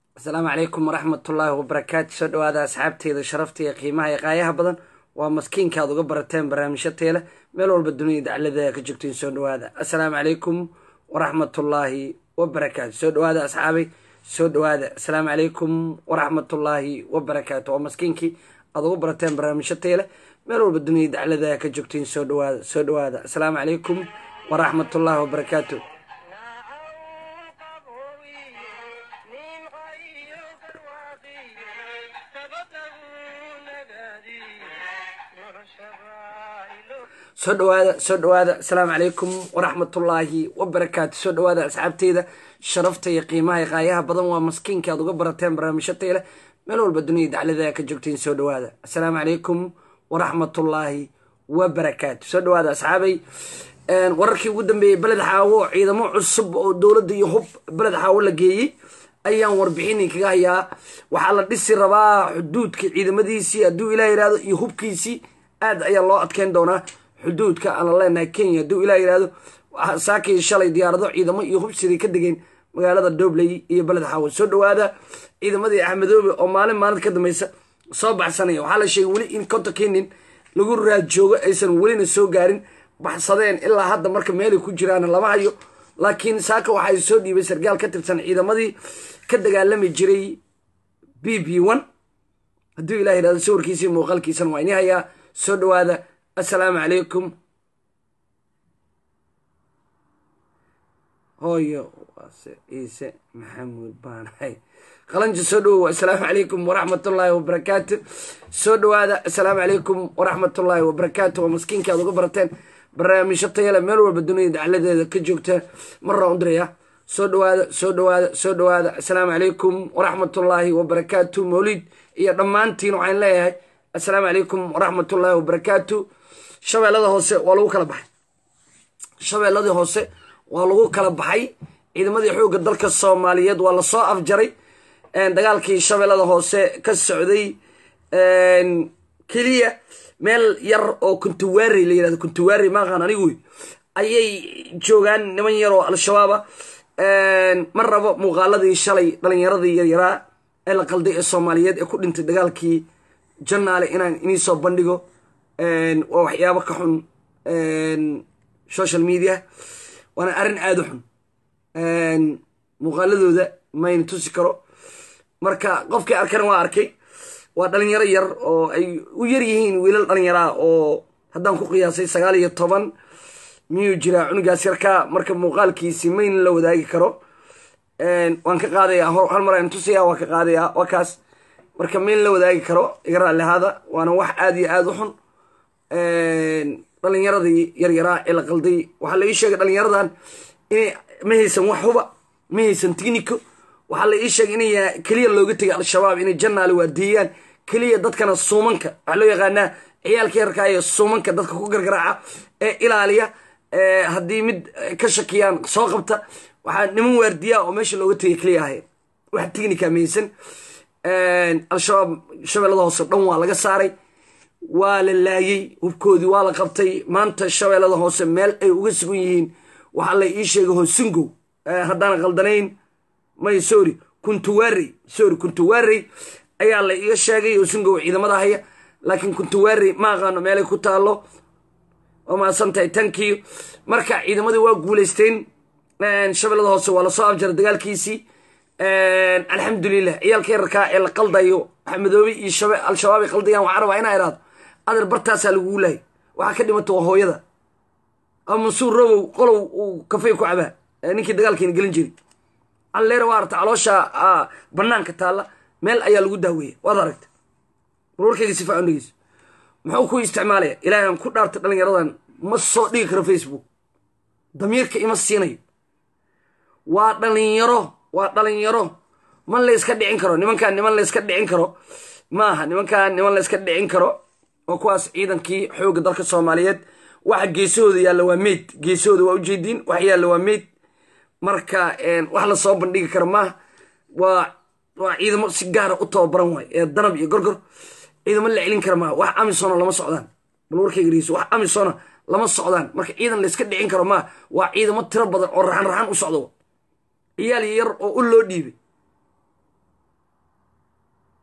asalaamu calaykum waraxmatullaahi wabarakaatu soo dhawaada asxaabteyda sharafta iyo qiimaha iyo qaayaha badan waa maskiinka aad uga barateen barnaamijyo teele meel walba dunida daclada ka joogtiin soo dhawaada assalaamu calaykum waraxmatullaahi wabarakaatu soo dhawaada asxaabay soo dhawaada assalaamu calaykum waraxmatullaahi wabarakaatu waa maskiinkii aad uga barateen barnaamijyo teele meel walba dunida daclada ka joogtiin soo dhawaada soo dhawaada assalaamu calaykum waraxmatullaahi wabarakaatu soo dhawaada soo dhawaada asalaamu calaykum waraxmatullaahi wabarakaatu soo dhawaada asxaabteyda sharafta iyo qiimaha iyo qaayaha badan waa maskiinka aad uga barateen barnaamijyo teyle meel walba dunida daclada ka joogtiin soo dhawaada assalaamu calaykum waraxmatullaahi wabarakaatu soo dhawaada asxaabay wararkii ugu dambeeyey beled xaawo ciidamo cusub oo dowladda iyo hub beled xaawo la geeyey ayaan warbixini kaga hayaa waxaa la dhisi rabaa xuduudka ciidamadiisii hadduu ilah yihahdo iyo hubkiisii aad ayaa loo adkeyn doonaa xuduudka aan la leenahay kenya hadduu ilah yihahdo saakii shalay diyaarado ciidamo iyo hubsiday ka degeen magaalada dobley iyo beled xaawo soo dhawaada ciidamadii axmedoobe oo maalin maalin ka dambeysa soo baxsanaya waxaa la sheegay weli in konta kenin lagu raajoogo aysan welina soo gaarin baxsadeen ilaa hadda marka meelay ku jiraan lama hayo laakiin saaka waxay soo dhiibay sargaal ka tirsan ciidamadii ka dagaalami jiray b b one hadduu ilah yihahdo sawirkiisii muuqaalkiisana waa ini hayaa soo dhawaada assalaamu calaykum hooyo waase ciise maxamuud baanahay qalanji soo dhawow assalaamu calaykum waraxmatullaahi wabarakaatu soo dhawaada assalaamu calaykum waraxmatullaahi wabarakaatu waa maskiinka aad uga barateen barnaamijyo tayale meel walba dunida dacladeeda ka joogta marraa u diraya soo dhawaada soo dhawaada soo dhawaada assalaamu calaykum waraxmatullaahi wabarakaatu mawlid iyo dhammaantiin waxaan leeyahay assalaamu calaykum waraxmatullaahi wabarakaatu shabeellada hoose waa lagu kala baxay shabeelladii hoose waa lagu kala baxay ciidamadii xoogga dalka soomaaliyeed waa lasoo afjaray dagaalkii shabeellada hoose ka socday keliya meel yar oo kuntuwaari la yirahdo kuntuwaari maaqaan anigu ayay joogaan niman yar oo al-shabaaba ma rabo muuqaaladii shalay dhalinyaradii yaryaraa ee la qalday ee soomaaliyeed ee ku dhintay dagaalkii janaale inaan inii soo bandhigo waa waxyaabo ka xun social media waana arrin aada u xun muuqaaladooda mayna tusi karo marka qofkii arkana waa arkay waa dhalinyaro yar oo ay u yar yihiin wiilal dhalinyaraa oo haddaan ku qiyaasay sagaal iyo toban miyuu jiraa cunugaas yarkaa marka muuqaalkiisi mayna la wadaagi karo waan ka qaadayaa hal mar aan tusaya waa ka qaadayaa waa kaas marka mayna la wadaagi karo iga raalli ahaada waana wax aada iyo aada u xun dhalinyaradii yaryaraa ee la qalday waxaa la ii sheegay dhalinyaradan inay ma haysan wax huba ma haysan tignico waxaa la ii sheegay inay keliya looga tegay al-shabaab inay janaali waadeeyaan keliya dadkana suumanka waxaa loo yaqaanaa ciyaalka yarkaa ee suumanka dadka ku gargaraaca ee ilaaliya haddii mid ka shakiyaan soo qabta waxaa niman waardiyaa oo meesha looga tegay keliya ahayn wax tignica maysan al-shabaab shabeellada hoose dhan waa laga saaray waa la laayey hubkoodii waa la qabtay maanta shabeellada hoose meel ay uga sugan yihiin waxaa la ii sheegay hoosungow haddaan qaldanayn may sorry kuntuwarey sorry kuntuwarey ayaa la iga sheegay hoosungow ciidamada haya laakiin kuntuwarey ma aqaano meelay ku taalo oo maasantahay tankii marka ciidamadii waa guuleysteen shabeellada hoose waa lasoo afjaray dagaalkiisii alxamdulilah ciyaalka yararkaa ee la qaldayo axmedoobe iyo al-shabaab ay qaldayaan waxaa rabaa inaa idhaado adeer bartaasaa lagugu laayay waxaa ka dhimata waa hooyada ama mansuur robow qolow uu kafay ku cabaa ninkii dagaalkeena gelin jiray alleera waa arta caloosha banaanka taalla meel ayaa lagu daaweeya waad aragta warwarkayga si faacan dhegeyso muxuu ku isticmaalaya ilaahay aan ku dhaartay dhalinyaradan ma soo dhigi karo facebook damiirka ima siinayo waa dhalinyaro waa dhalinyaro man layska dhicin karo nimankaan niman layska dhicin karo maaha nimankaan niman layska dhicin karo oo kuwaas ciidankii xoogga dalka soomaaliyeed waxa geesahooda yaalla waa meyd geesahooda waa ujeediin wax yaalla waa meyd marka wax lasoo bandhigi karo maaha waa waa ciidamo si gaara u tababaran waay ee danab iyo gorgor ciidamo la celin kara maaha wax amisona lama socdaan bal warkayga dhegeyso wax amisona lama socdaan marka ciidan layska dhicin karo maaha waa ciidamo tiro badan oo raxan raxan u socdo ciyaal yar oo u loo dhiibay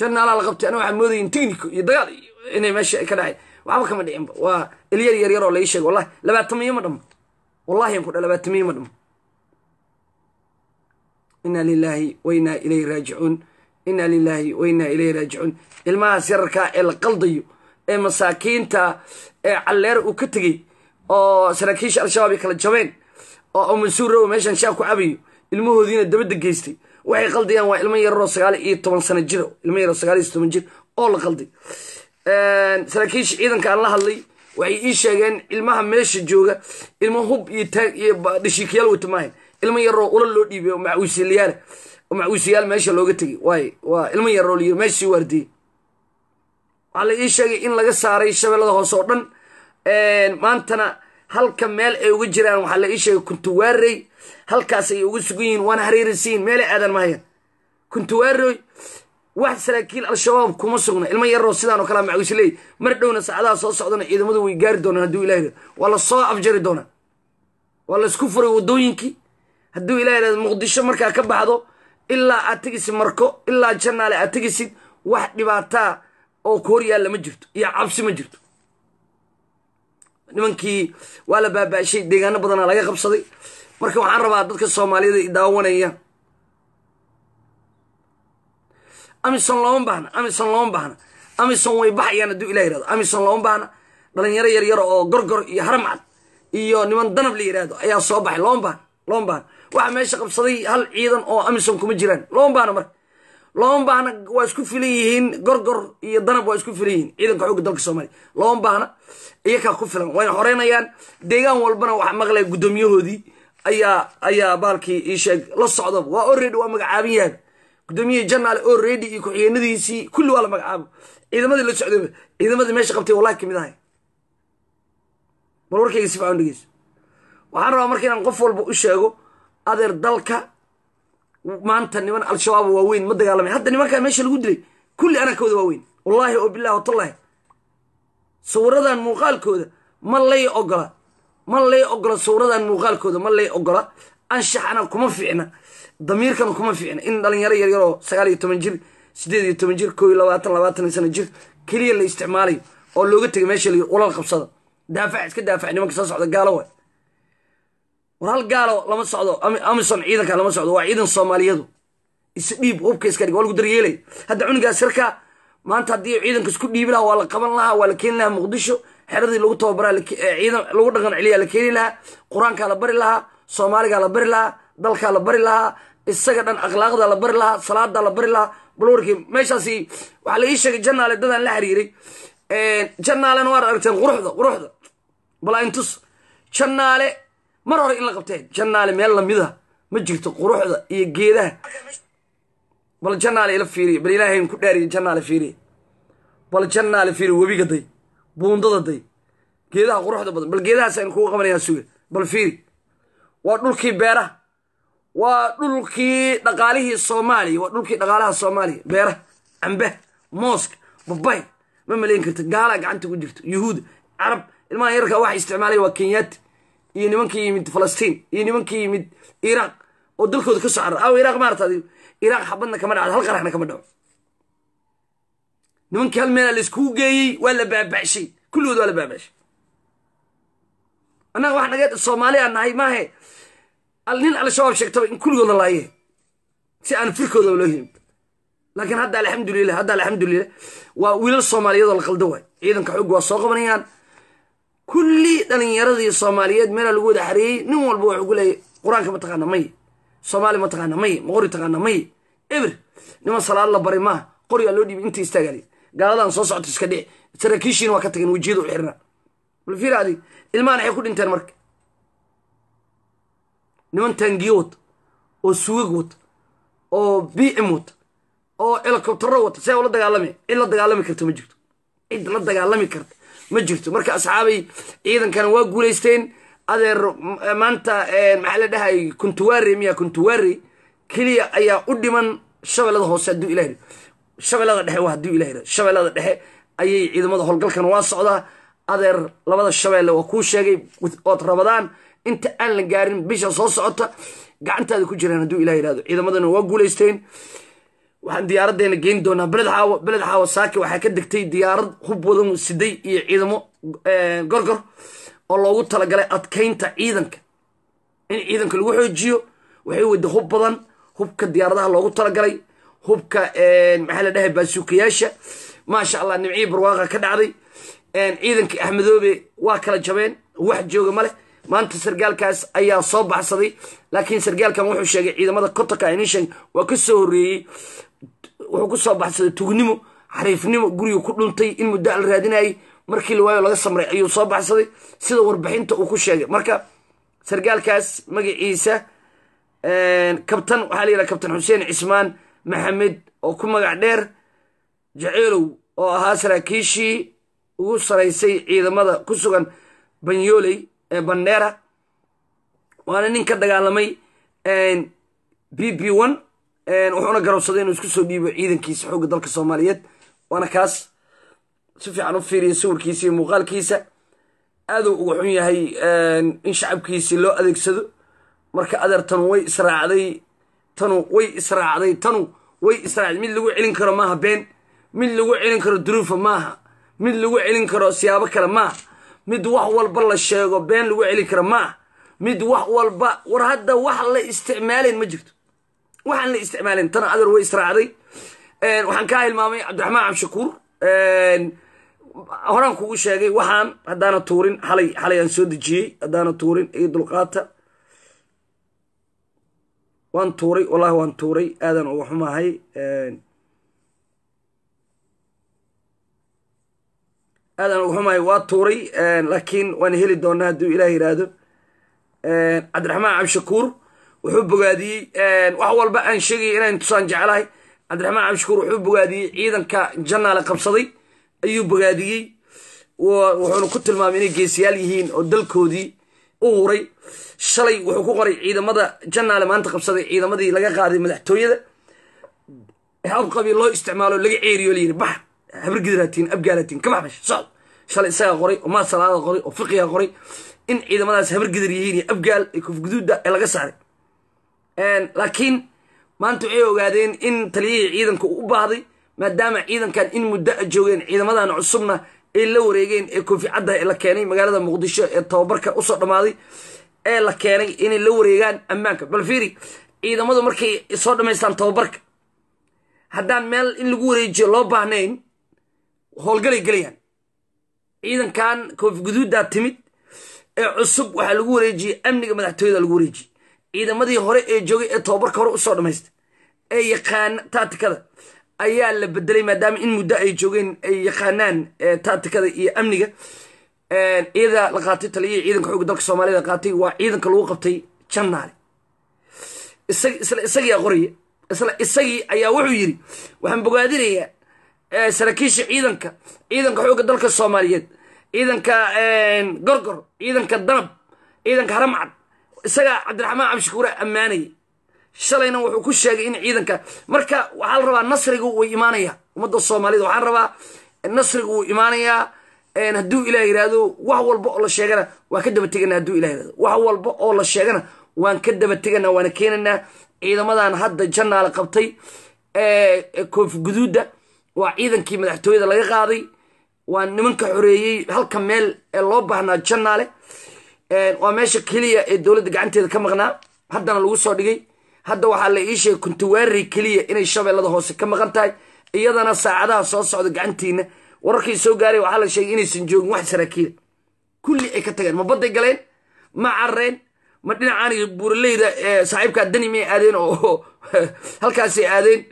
janaalaa la qabtay ana waxaa moodayin technico iyo dagaal inay meesha ka dhacay waxba kama dhicinba waa ilyar yar yar oo lai sheega wallahi labaatamiyo ma dhamo wallahi aan ku dha labaatamiyo ma dhamo inaa lilaahi wa inaa ilayhi raajicuun inaa lilaahi wa inaa ilayhi raajicuun ilmahaas yararkaa ee la qaldayo ee masaakiinta ee calleer uu ka tegey oo saraakiisha al-shabaab ay kala jabeen oo mansuurrow meeshan shaab ku cabayo ilmahoodiina dabadda geystay waxay qaldayaan waa ilmo yararoo sagaal iyo toban sano jir ilmo yaroo sagaal iyo toban jir oo la qalday saraakiisha ciidanka aan la hadlay waxay ii sheegeen ilmaha meesha jooga ilmo hub iyo taag iyo dhashiikayaal wata maahan ilmo yaroo ula loo dhiibay oo macuusiyaal oo macuusiyaal meesha looga tegay waay waa ilmo yaroo layiri meeshii waardiyey waxaa la ii sheegay in laga saaray shabeellada hoose oo dhan maantana halka meel ay uga jiraan waxaa la ii sheegay kuntuwaarey halkaas ay uga sugan yihiin waana hareeraysiin meelay aadan mahayaan kuntuwaarey wax saraakiil al-shabaab kuma sugna ilmo yaroo sidaan oo kalea macuusi leey mar dhowna saacadaha soo socdana ciidamadu way gaari doonaan hadduu ilah yidhahdo waa la soo afjari doonaa waa laisku furay waddooyinkii hadduu ilah yidhahdo muqdisho markaa ka baxdo ilaa aad tegisid marko ilaa janaale aad tegisid wax dhibaataa oo ku hor yaalla ma jirto iyo cabsi ma jirto nimankii waa la baabaashay deegaano badanaa laga qabsaday marka waxaan rabaa dadka soomaaliyada i daawanaya amison looma baahna amison looma baahna amison way baxayaan hadduu ilah yirahdo amison looma baahna dhalinyaro yar yar oo gorgor iyo haramcad iyo niman danab la yidhaahdo ayaa soo baxay looma baahna looma baahna waxaa meesha qabsaday hal ciidan oo amison kuma jiraan looma baahna marka looma baahna waa isku filan yihiin gorgor iyo danab waa isku filan yihiin ciidanka xoogga dalka soomaaliya looma baahna iyakaa ku filan wayna xoreynayaan deegaan walbana waxaa maqlaya guddoomiyahoodii ayaa ayaa baalkii ii sheeg la socdaba waa already waa magacaaban yahay guddoomiyihii janaale already iyo ku-xigeenadiisii kulli waa la magacaabo ciidamadii la socdayba ciidamadii meesha qabtay wallahi kamid ahay bal warkayga si fican dhegeyso waxaan rabaa marka inaan qof walba u sheego adeer dalka maanta niman al-shabaab waaweyn ma dagaalamay hadda nimankaa meesha lagu dilay kulli anakooda waaweyn wallaahi oo bilahi watallahi sawiradan muuqaalkooda ma lay ogola ma lay ogola sawiradan muuqaalkooda ma lay ogola anshaxana kuma fiicna damiirkana kuma fiicna in dhalinyaro yaryar oo sagaal iyo toban jir sideed iyo toban jir koo iyo labaatan labaatan sano jir keliya la isticmaalayo oo looga tegay meesha la ulal qabsada daafac iska daafac nimanka soo socda gaalo waay war hal gaalo lama socdo amison ciidanka lama socdo waa ciidan soomaaliyadu isdhiib hubka iska dhig waa lagu daryeelay hadda cunigaas yarkaa maanta haddii ciidanka isku dhiibi lahaa waa la qaban lahaa waa la keeni lahaa muqdisho xeradii lagu tababaraa ciidan lagu dhaqan celiyaa la keeni lahaa qur-aankaa la bari lahaa soomaaligaa la bari lahaa dalkaa la bari lahaa isaga dhan akhlaaqda la bari lahaa salaadaa la bari lahaa balwarkii meeshaasi waxaa la ii sheegay janaale dadaan la xiriiray janaalena waad aragteen quruxda quruxda balaa-intus janaale mar hore in la qabteen janaale meel lamida ma jirto quruxda iyo geedaha bal janaale ila fiiriya bal ilaahayn ku dhaariya janaale fiiriya bal janaale fiiriya webiga day buundada day geedaha quruxda badan bal geedahaas aynu kugu qabanayaa suga bal fiiri waa dhulkii beeraha waa dhulkii dhaqaalihii soomaaliya waa dhulkii dhaqaalaha soomaaliya beeraha cambaha mooska babay ma malayn karta gaalaa gacanta ku jirto yuhuuda carab ilmaha yarkaa waxa isticmaalaya waa kenyaati iyo nimankii yimid falastiin iyo nimankii yimid iraaq oo dalkooda ka soo carar aw iraaq maarata adigo iraaq xabadna kama dhacdo hal qaraxna kama dhaco nimankii hal meelaa laiskugu geeyey waa la baaba'shay kulligood waa la baaba'shay annaga wax naga soomaali aan nahay maahe nin al-shabaab sheegtaba in kulligood la laaye si aan firkooda loo helin laakiin hadda alxamdulilah hadda alxamdulilah waa wiilal soomaaliyeedoo la qaldo waay ciidanka xoog waa soo qabanayaan kulli dhalinyaradii soomaaliyeed meelaa lagu wada xareeyey nin walba wuxuu ku leeyay qur-aanka ma taqaana may soomaali ma taqaana may maqori taqaana may eber niman salaad la baray maaha qorigaa loo dhiibay inta istaagaali gaaladan soo socota iska dhici saraakiishiina waa ka tageen wejiyada u xirnaa bal fiir adig ilmahan waxay ku dhinteen marka niman taangiyo wata oo suugag wata oo b m wata oo helicobtero wata see ula dagaalami cid la dagaalami karta ma jirto cid la dagaalami karta ma jirto marka asxaabay ciidankana waa guulaysteen adeer maanta maxaa la dhahay kuntuwaare miya kuntuwaare keliya ayaa u dhiman shabeellada hoose hadduu ilah yidhi shabeellada dhexe waa hadduu ilah yidhi shabeellada dhexe ayay ciidamada howlgalkan waa socdaa adeer labada shabeelle waa kuu sheegay ood rabadaan inta aan la gaarin bisha soo socota gacantaada ku jiraan hadduu ilah yidhahdo ciidamadana waa guulaysteen waxaan diyaaradeena geyn doonaa beled xaawo beled xaawo saaki waxaa ka degtay diyaarad hub wadan siday iyo ciidamo gorgor oo loogu talagalay adkaynta ciidanka in ciidanka lagu xoojiyo waxay wada hub badan hubka diyaaradaha loogu talagalay hubka maxaa la dhahay baasuukayaasha maasha allah nimcihii barwaaqa ka dhacday ciidankii axmedoobe waa kala jabeen wax jooga ma leh maanta sargaalkaas ayaa soo baxsaday laakiin sargaalkan wuxuu sheegay ciidamada kotonka inishan waa ka soo horreeyey wuxuu ku soo baxsaday tugnimo xariifnimo guriga ku dhuntay in muddo al raadinayay markii la waayo laga samray ayuu soo baxsaday sida warbixinta uu ku sheegay marka sargaalkaas magaciisa kabtan waxaa la yidhaha kabtan xuseen cismaan maxamed oo ku magac dheer jaceylow oo ahaa saraakiishii ugu saraysay ciidamada ku sugan banyoley ee bandera waana nin ka dagaalamay b b one wuxuuna garowsaday inuu isku soo dhiibo ciidankiisa xoogga dalka soomaaliyeed waana kaas si fiican u fiiriya sawirkiisa iyo muuqaalkiisa aaduu uga xun yahay in shacabkiisii loo adeegsado marka adeer tanu way israacday tanu way israacday tanu way israacday mid lagu celin karo maaha been mid lagu celin karo duruufa maaha mid lagu celin karo siyaabo kale maaha mid wax walba la sheego been lagu celin karo maaha mid wax walba war hadda wax la isticmaalayn ma jirto waxaan la isticmaalayn tana adeer way israacday waxaan kaa hilmaamay cabdiraxmaan cabshakuur horaan kugu sheegay waxaan haddaana tuurin xalay xalay aan soo dejiyey haddaana tuurin iyo dulqaata waan tuuray wallahi waan tuuray aadan uga xumahay aadan uga xumahay waa tuuray laakiin waan heli doonaa hadduu ilaah yidhaahdo cabdiraxmaan cabshakuur wuxuu bogaadiyey wax walba aan sheegaya inaan tusaan jeclahay cabdiraxmaan cabshakuur wuxuu bogaadiyey ciidanka janaale qabsaday ayuu bogaadiyey wuxuuna ku tilmaamay inay geesiyaal yihiin oo dalkoodii u huray shalay wuxuu ku qoray ciidamada janaale maanta qabsaday ciidamadii laga qaaday madaxtooyada habqabi loo isticmaalo laga ceeriyo layiri bax habargidratiin abgaalatiin ka baxbash socod shalay isagaa qoray oo maasalaada qoray oo fiqiga qoray in ciidamadaas habargidar yihiin iyo abgaal iyo kufguduudda ee laga saaray laakiin maanta waxay ogaadeen in taliyihii ciidanka uu u baahday maadaama ciidankan in muddo a joogeen ciidamadan cusubna ay la wareegeen ee koofi cadda ee la keenay magaalada muqdisho ee tababarka usoo dhammaaday ee la keenay inay la wareegaan ammaanka bal fiiri ciidamadu markay soo dhammaystaan tababarka haddaan meel in lagu wareejiyo loo baahnayn howlgalay gelayaan ciidankan koofi guduuddaa timid ee cusub waxaa lagu wareejiyey amniga madaxtooyada lagu wareejiyey ciidamadii hore ee joogay ee tababarka hore usoo dhammaystay ee yaqaana taatikada ayaa la bedelay maadaama in muddo ay joogeen ay yaqaanaan taatikada iyo amniga iyada la qaatay taliyihii ciidanka xooga dalka soomaaliyada qaatay waa ciidanka lagu qabtay jannaale isla isagii qoraya isla isagii ayaa wuxuu yidhi waxaan bogaadinayaa saraakiisha ciidanka ciidanka xoogga dalka soomaaliyeed ciidanka gorgor ciidanka danab ciidanka haramcad isagaa cabdiraxmaan cabdishakuura ammaanaya shalayna wuxuu ku sheegay in ciidanka marka waxaa la rabaa nasriga wuu imaanayaa ummadda soomaalida waxaa rabaa nasriga wuu imaanayaa hadduu ilah yihahdo wax walba oo la sheegana waan ka daba tegana hadduu ilah yihahdo wax walba oo la sheegana waan ka daba tegana waana keenanaa ciidamadan hadda janaale qabtay koofi guduudda waa ciidankii madaxtooyada laga qaaday waa nimanka xoreeyey halka meel ee loo baahnaa janaale waa meesha keliya ee dowladda gacanteeda ka maqnaa haddana lagu soo dhigay hadda waxaa la ii sheegay kuntawaarey keliya inay shabeellada hoose ka maqan tahay iyadana saacadaha soo socda gacantiina wararkii soo gaaray waxaa la sheegay inaysan joogin wax saraakiila kulli ay ka tageen ma badday galeen ma carreen ma dhinacaan buuraleyda saaxiibkaa dani may aadeen oo halkaasay aadeen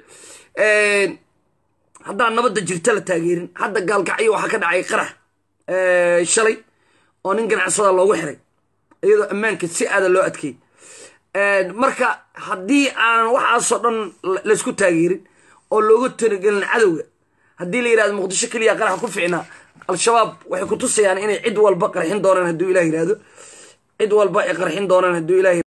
haddaan nabadda jirta la taageerin hadda gaalkacyo waxaa ka dhacay qarax shalay oo nin ganacsada loogu xiray iyadoo ammaanka si aada loo adkeeyey marka haddii aanan waxaasoo dhan laysku taageerin oo looga tanagelin cadowga haddii la yihahdo muqdisho keliya qaraxa ku ficnaa al-shabaab waxay ku tusayaan inay cid walba qarxin doonaan hadduu ilah yihahdo cid walba ay qarxin doonaan hadduu ilah